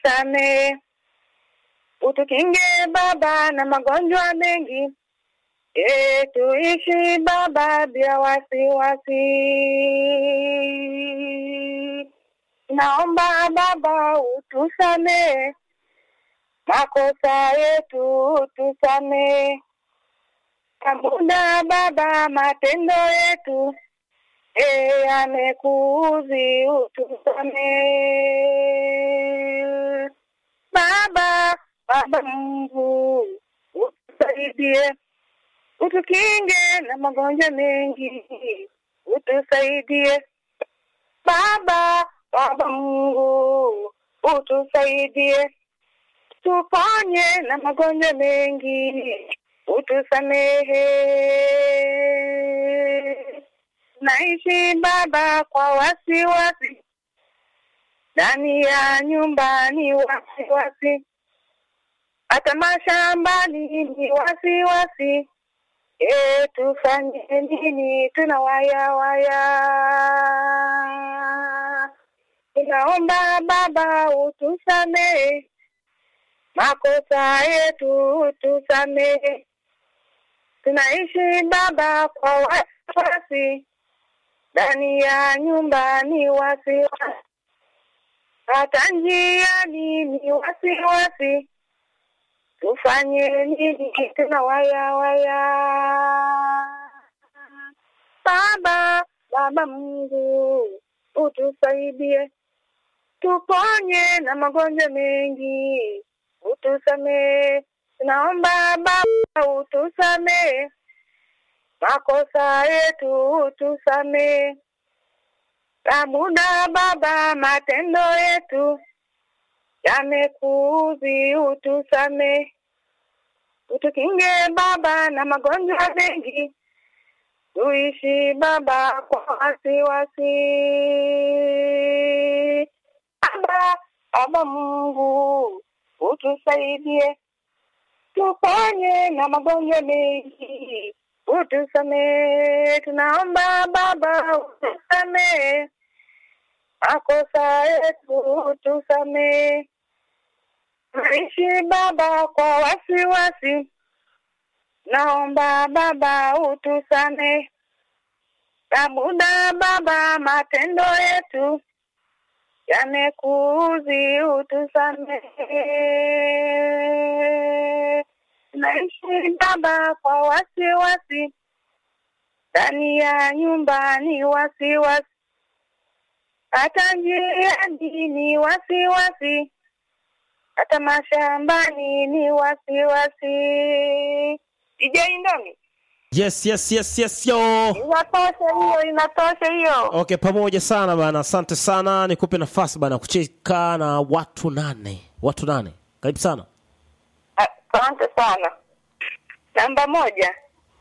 utusame, utukinge Baba na magonjwa mengi, e, tuishi Baba bila wasiwasi. Naomba Baba utusame makosa yetu, utusame Kamuda Baba matendo yetu e, yamekuudhi, utusame Baba, Baba Mungu utusaidie, utukinge na magonjwa mengi, utusaidie Baba, Baba Mungu utusaidie, tuponye na magonjwa mengi, utusamehe. Naishi Baba kwa wasiwasi, ndani ya nyumbani wasiwasi, hata mashambani ni wasiwasi. E, tufanye nini? Tuna waya waya. Tunaomba Baba utusamehe makosa yetu, utusamehe. Tunaishi Baba kwa wasiwasi, ndani ya nyumbani wasiwasi, hata njiani ni wasiwasi. Tufanye nini? Tuna waya waya. Baba, Baba Mungu utusaidie, tuponye na magonjwa mengi, utusamee. Tunaomba Baba utusamee makosa yetu, utusamee. Kamuda Baba matendo yetu yamekuudhi, utusamee. Utukinge Baba na magonjwa mengi, tuishi Baba kwa wasiwasi. Baba, Baba Mungu utusaidie, tuponye na magonjwa mengi, utusamee. Tunaomba Baba utusamee makosa yetu, utusamee. Naishi Baba kwa wasiwasi, naomba Baba utusamee. Kamuda Baba matendo yetu yamekuudhi, utusamee. Naishi Baba kwa wasiwasi, ndani ya nyumbani wasiwasi, hata njiani ni wasiwasi, hata mashambani ni wasiwasi. DJ Ndomi, Yes, yes, yes, yes, yo. inatosha hiyo, inatosha hiyo. Okay, pamoja sana bana, asante sana. Nikupe nafasi bana kucheka na watu nane, watu nane. Karibu sana. Asante sana. Namba moja,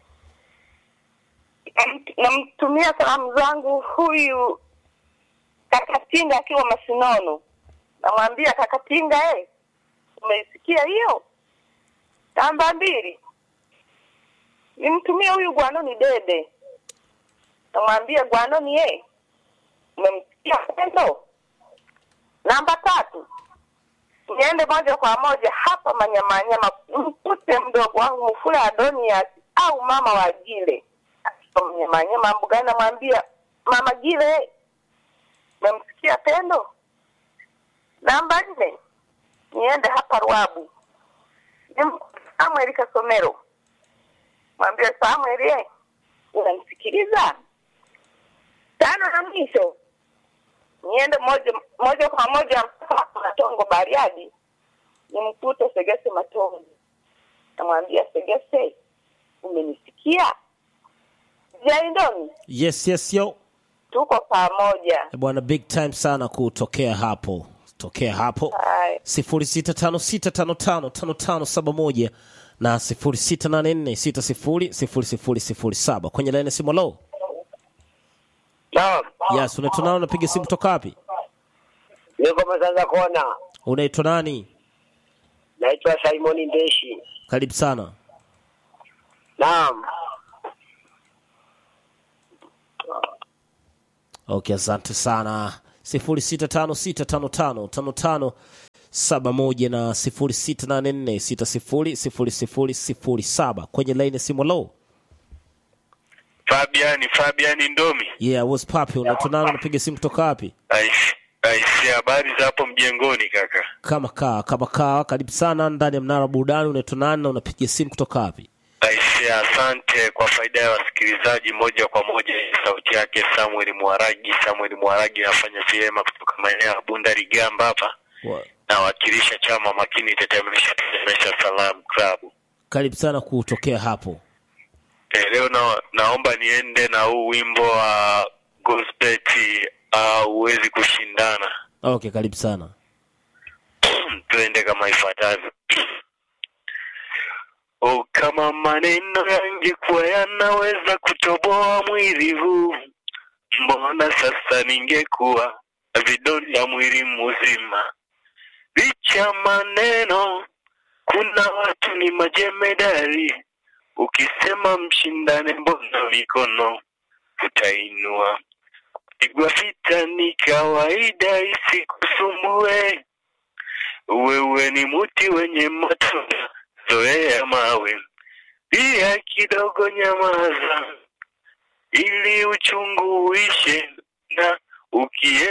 Namt- namtumia salamu zangu huyu Kakatinga akiwa Masinono. Namwambia Kakatinga, eh, umeisikia hiyo? Namba mbili, nimtumie huyu Gwanoni Dede. Namwambia Gwanoni, eh, umemsikia pendo? Namba tatu, niende moja kwa moja hapa Manyamanyama, mkute mdogo wangu Mfula Adonias au mama wa Gile Akiwa Manyamanyama mbugani, namwambia mama Gile, memsikia Pendo? Namba nne, niende hapa Ruabu nimkute Samuel Kasomero, mwambie Samuel, eh, unamsikiliza? Tano na mwisho niende moja moja kwa moja mpaka Matongo Bariadi, nimkute Segese Matongo, namwambia Segese, umenisikia? Jaindoni, Yes, yes, yo. tuko pamoja. Eh, Bwana, big time sana kutokea hapo, tokea hapo Haya. 0656555571 na 0684600007 kwenye laini ya simu. Lo, Naam. yes, unaitwa nani? Unapiga simu kutoka wapi? Niko Masanza Kona. Unaitwa nani? Naitwa Simon Ndeshi. Karibu sana. Naam. Okay, asante sana. 0656555571 71 na 0684600007 kwenye laini ya simu low Fabian Fabian Ndomi. yeah what's papi unatunana unapiga simu kutoka wapi Aisi, aisi habari za hapo mjengoni kaka. kama kaa kama kaa karibu sana ndani ya mnara wa burudani unatunana na unapiga simu kutoka wapi Aisi, asante kwa faida ya wasikilizaji moja kwa moja. Sauti yake Samuel Mwaragi. Samuel Mwaragi anafanya vyema kutoka maeneo ya Bunda Ligamba hapa, Wa- nawakilisha chama makini tetemesha tetemesha Salam Club. karibu sana kutokea hapo Eh, leo na, naomba niende na huu wimbo wa Gospel uh, huwezi kushindana. okay karibu sana tuende kama ifuatavyo. O, kama maneno yangekuwa yanaweza kutoboa mwili huu, mbona sasa ningekuwa na vidonda mwili mzima. Licha maneno, kuna watu ni majemedari, ukisema mshindane, mbona mikono utainua. Pigwa vita ni kawaida, isikusumbue wewe ni mti wenye matunda, zoea mawe, pia kidogo nyamaza, ili uchungu uishe, na ukie